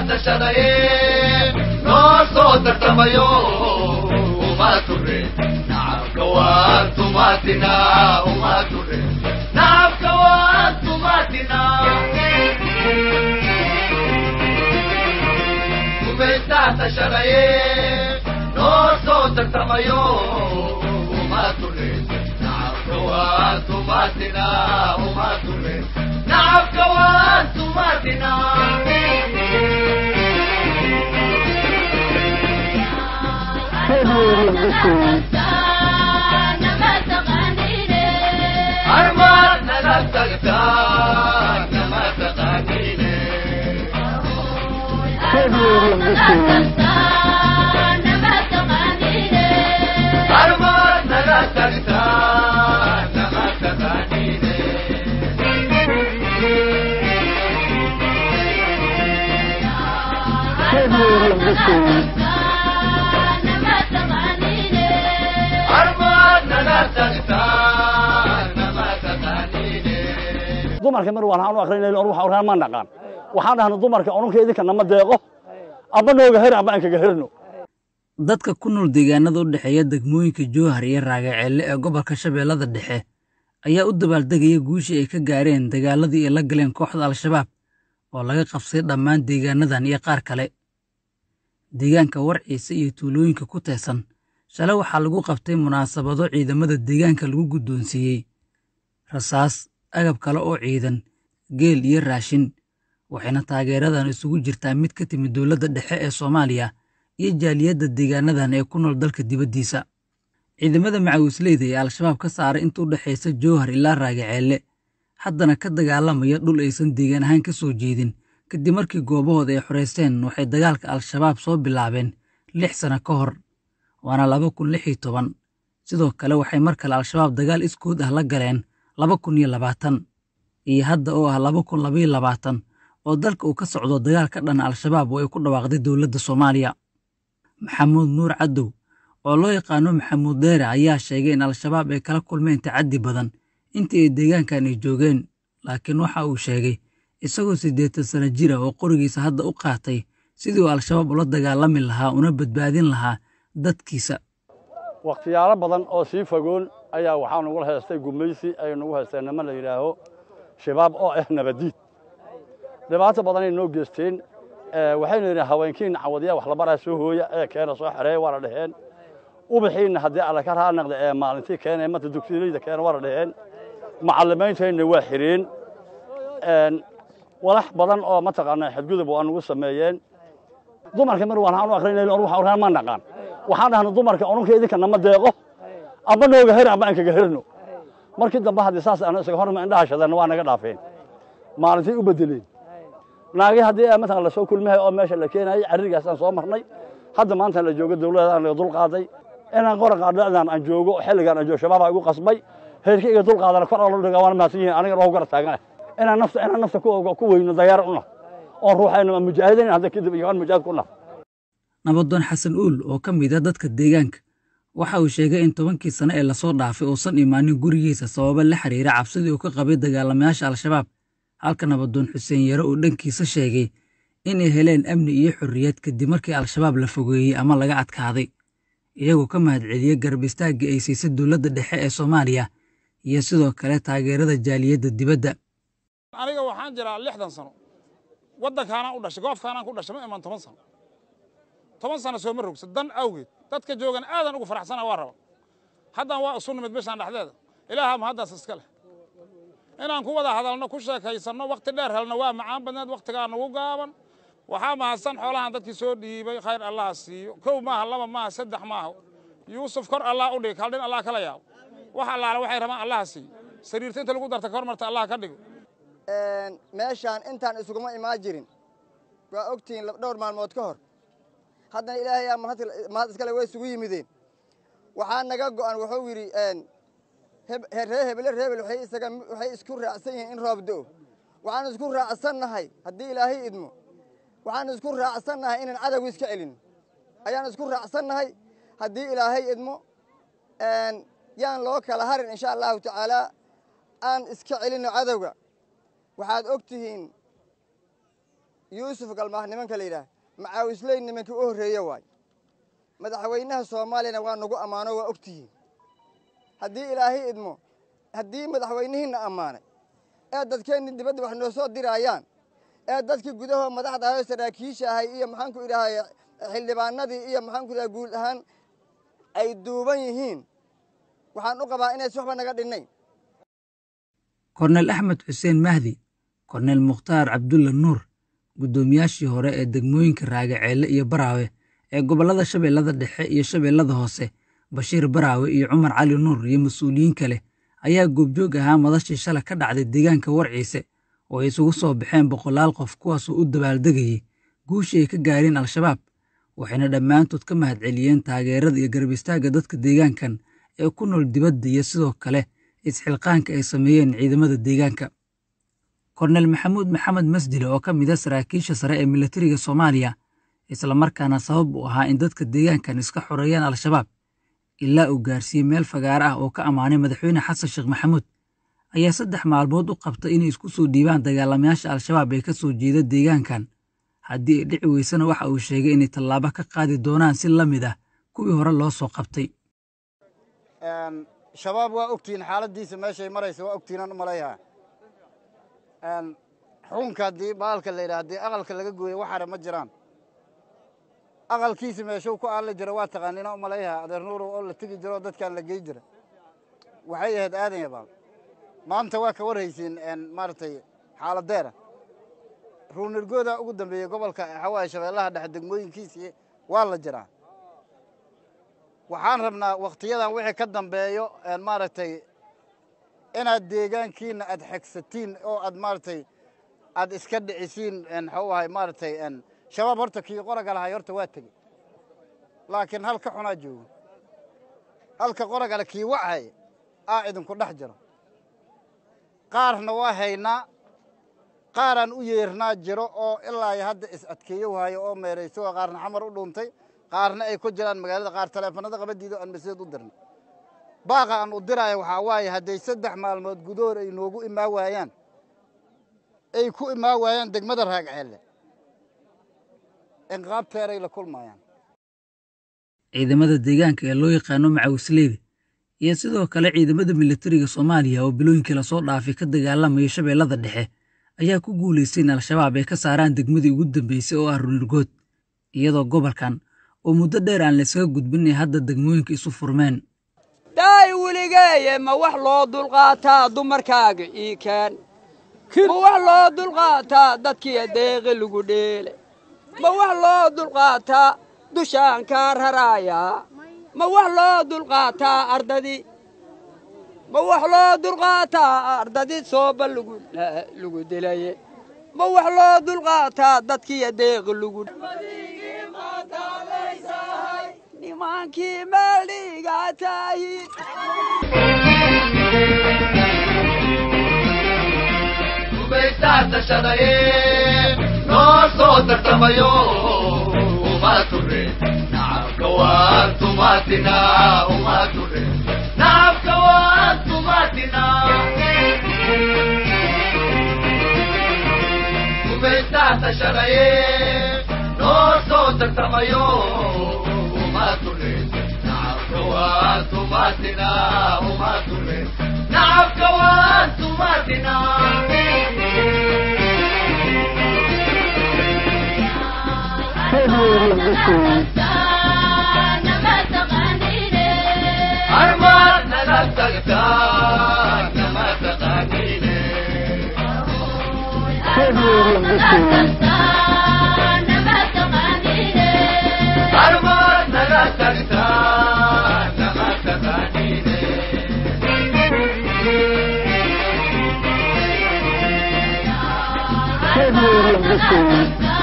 tashadaye noo soo tartamayo uma ture nacabka waan tumaatina uma ture nacabka waan tumaatina gumaysaa tashadaye noo soo tartamayo uma ture nacabka waan tumaatina uma ture nacabka waan tumaatina armaad naga tagtaa nama taqaaniine armaad naga tagtaa nama taqaaniine armaad naga tagtaa nama taqaaniine dumarka mar waan u akrinay or waxa oraan ma naqaan waxaan dhahna dumarka onunka idinka nama deeqo aba nooga her aba aan kaga herno dadka ku nool deegaanada u dhexeeya degmooyinka jowhar iyo raagaceelle ee gobolka shabeellada dhexe ayaa u dabaaldegaya guushii ay ka gaareen dagaaladii ay la galeen kooxda al-shabaab oo laga qabsaday dhammaan deegaanadan iyo qaar kale deegaanka warciisa iyo tuulooyinka ku teesan shalay waxaa lagu qabtay munaasabado ciidamada deegaanka lagu guddoonsiiyey rasaas agab kale oo ciidan geel iyo raashin waxayna taageeradan isugu jirtaa mid ka timid dowladda dhexe ee soomaaliya iyo jaaliyadda deegaanadan ee ku nool dalka dibaddiisa ciidamada macawisleyda ee al-shabaab ka saaray inta u dhexaysa jowhar ilaa raagaceelle haddana ka dagaalamaya dhul aysan deegaan ahaan ka soo jeedin kadib markii goobahooda ay xoraysteen waxay dagaalka al-shabaab soo bilaabeen lix sano ka hor waana laba kun lix iyo toban sidoo kale waxay mar kale al-shabaab dagaal iskood ah la galeen laba kun iyo labaatan iyo hadda oo ah laba kun labaiyo labaatan oo dalka uu ka socdo dagaal ka dhana al-shabaab oo ay ku dhawaaqday dowladda soomaaliya maxamuud nuur cadow oo loo yaqaano maxamuud dheere ayaa sheegay in al-shabaab ay kala kulmeen tacaddi badan intii ay deegaankan ay joogeen laakiin waxa uu sheegay isagoo siddeetan sano jira oo qorigiisa hadda u qaatay sidii uu al-shabaab ula dagaalami lahaa una badbaadin lahaa dadkiisa wakhtiyaalo badan oo sii fogoon ayaa waxaa nagula haystay gumaysi ay nagu haysteen niman la yidhaaho shabaab oo ah nabadiid dhibaato badanay noo geysteen waxaynu yidhi haweenkiina cawadiya wax labaraa soo hooya ee keena soo xereeya waa la dheheen ubaxiinna haddii alla ka raanaqda ee maalintii keena mata dugsiilayda keena waa la dheheen macallimiintayna waa xireen walax badan oo mataqaanaa xadgudub waa nagu sameeyeen dumarka mar waan u akrinay or waxa oraan ma naqaan waxaan dhahna dumarka onunka idinka nama deeqo aba nooga her aba aan kaga herno markii dambe haddii saas aan isaga horma indhaha shadana waa naga dhaafeen maalintii u bedeleen naagii haddii mataqan lasoo kulmahay oo meesha la keenayay carrigaasaan soo marnay hadda maanta la joogo dawladaan laga dul qaaday inaan qora qaadhadaan aan joogo xilligaan aan joogo shabaabaa igu qasbay heerka iga dul qaadana kor oo la dhigaa waana mahadsan yihiin aniga loogu gara taagan inaan nafta inaan nafta ku ku weyno dayaar una oon ruuxayna ma mujaahidayn hadda kadib iyo aan mujaahid ku naf nabadoon xasan uul oo ka mid a dadka deegaanka waxa uu sheegay in tobankii sano ee lasoo dhaafay uusan imaanin gurigiisa sababa la xiriira cabsidii uu ka qabay dagaalamayaasha al-shabaab halka nabadoon xuseen yare uu dhankiisa sheegay inay heleen amni iyo xorriyad kadib markii al-shabaab la fogeeyey ama laga adkaaday iyagoo ka mahadceliyey garab istaagga ay siisay dowladda dhexe ee soomaaliya iyo sidoo kale taageerada jaaliyadda dibadda aniga waxaan jiraa lixdan sano waddankaanaan u dhashay goofkaanaan ku dhashay ma iman toban sano toban sano sooma rogsa dan awgeed dadka joogan aadan ugu faraxsana waa raba haddaan waa isu nimid bishaan dhexdeeda ilaaha ma haddaas iska leh inaan ku wada hadalno ku sheekaysanno wakhti dheer helno waa macaan badneed wakhtigaa nagu gaaban waxaa mahadsan xoolahan dadkii soo dhiibay khayr allaha siiyo kow maaha laba maaha saddex maaha yuusuf kor allah u dhig kaldhin allah kala yaabo wax allaale waxay rabaan allaha siiyo sariirta inta lagu darta kor marta allah ka dhigo meeshaan intaan isuguma imaan jirin waa ogtihiin dhowr maalmood ka hor haddana ilaahay aa mahad iskale way isugu yimideen waxaa naga go'an wuxuu yidhi ree hebele reebel waxay isku raacsan yihiin in roob do'o waxaan isku raacsannahay haddii ilaahay idmo waxaan isku raacsannahay inaan cadowga iska celin ayaan isku raacsannahay haddii ilaahay idmo yaan loo kala harin insha allahu tacaalaa aan iska celinno cadowga waxaad og tihiin yuusuf galmaah nimanka la yidhaah macaawisley nimankii u horreeye waay madaxweynaha soomaaliyana waa nagu ammaano waa ogtihiin haddii ilaahay idmo haddii madaxweynihiinna ammaanay ee dadkeenni dibadda wax noo soo diraayaan ee dadkii gudahoo madaxda ahayoo saraakiisha ahay iyo maxaanku idhahay xildhibaanadii iyo maxaanku idhaha guud ahaan ay duuban yihiin waxaan u qabaa inays waxba naga dhinnayn korneyl axmed xuseen mahdi korneyl mukhtaar cabdulla nuur guddoomiyaashii hore ee degmooyinka raagaceelle iyo baraawe ee gobollada shabeellada dhexe iyo shabeellada hoose bashiir baraawe iyo cumar cali nuur iyo mas-uuliyiin kale ayaa goobjoog ahaa madashii shalay ka dhacday deegaanka warciise oo ay isugu soo baxeen boqolaal qof kuwaasoo u dabaaldegayey guushii ay ka gaareen al-shabaab waxayna dhammaantood ka mahadceliyeen taageerada iyo garab istaagga dadka deegaankan ee ku nool dibadda iyo sidoo kale isxilqaanka ay sameeyeen ciidamada deegaanka korneyl maxamuud maxamed masdile oo ka mid a saraakiisha sare ee militariga soomaaliya islamarkaana sabab u ahaa in dadka deegaankan iska xoreeyaan al-shabaab ilaa uu gaarsiiyey meel fagaare ah oo ka ammaanay madaxweyne xasan sheekh maxamuud ayaa saddex maalmood u qabtay inay isku soo dhiibaan dagaalamayaasha al-shabaab ee ka soo jeeda deegaankan haddii ay dhici weysana waxa uu sheegay inay tallaabo ka qaadi doonaan si la mid ah kuwii hore loo soo qabtay shabaab waa ogtihiin xaaladdiisa meeshay maraysa waa ogtihiinaan u malayhaa xukunka haddii baalka la yidhaha haddii aqalka laga gooyo waxaana ma jiraan aqalkiisi meeshuu ku aalli jira waa taqaaniina u malayhaa adeer nuurow oo la tegi jiro oo dadkaan la gey jira waxay ahayd aadan yabaal maanta waa ka warhaysiin maaragtay xaaladeera ruunirgooda ugu dambeeyey gobolka xawaaye shabeellaha dhexe degmooyinkiisii waa la jiraa waxaan rabnaa wakhtiyadan wixii ka dambeeyo maaragtay inaad deegaankiina aad xegsatiin oo aad maaragtay aad iska dhicisiin maxuu ahay maaragtay shabaab horta kii qoraga lahay horta waa tegey laakiin hal ka xunaa joogo halka qoragale kii wachay aa idinku dhex jiro qaarna waa haynaa qaaraan u yeernaa jiro oo ilaa hadda is adkeeyo waayo oo meerayso qaarna xamar u dhuuntay qaarna ay ku jiraan magaalada qaar taleefanada qabadiida aan maseed u dirnay baaqa aan u diraayo waxaa waaye hadday saddex maalmood gudahoor ay noogu imaa waayaan ay ku imaa waayaan degmada raagceelle inqaabteeray la kulmayaan ciidamada deegaanka ee loo yaqaano macawisleyda iyo sidoo kale ciidamada militariga soomaaliya oo bilooyinkii lasoo dhaafay ka dagaalamaya shabeellada dhexe ayaa ku guulaystay in al-shabaab ay ka saaraan degmadii ugu dambeysay oo ah runirgood iyadoo gobolkan oo muddo dheer aan laysaga gudbin ay hadda degmooyinka isu furmeen daay weligeeye ma wax loo dulqaataa dumarkaaga ii keen ma wax loo dulqaataa dadkiiyo deeqi lagu dheele ma wax loo dulqaataa dushaan kaa raraayaa ma wax loo dulqaataa ardadii ma wax loo dulqaataa ardadii sooba lagu dilaye ma wax loo dulqaataa dadkiiyo deeqi lagu nimankii meeldhigaa taahid gumaysaa tashadaye noo soo tartamayo uma ture nacabka waan tumaatina uma ture nacabka waan tumaatina gumaysaa tashadaye noo soo tartamayo uma ture nacabka waan tumaatina uma ture nacabka waan tumaatina armaad naga tagtaa nama taqaaniine armaad naga tagtaa nama taqaaniine Thank you.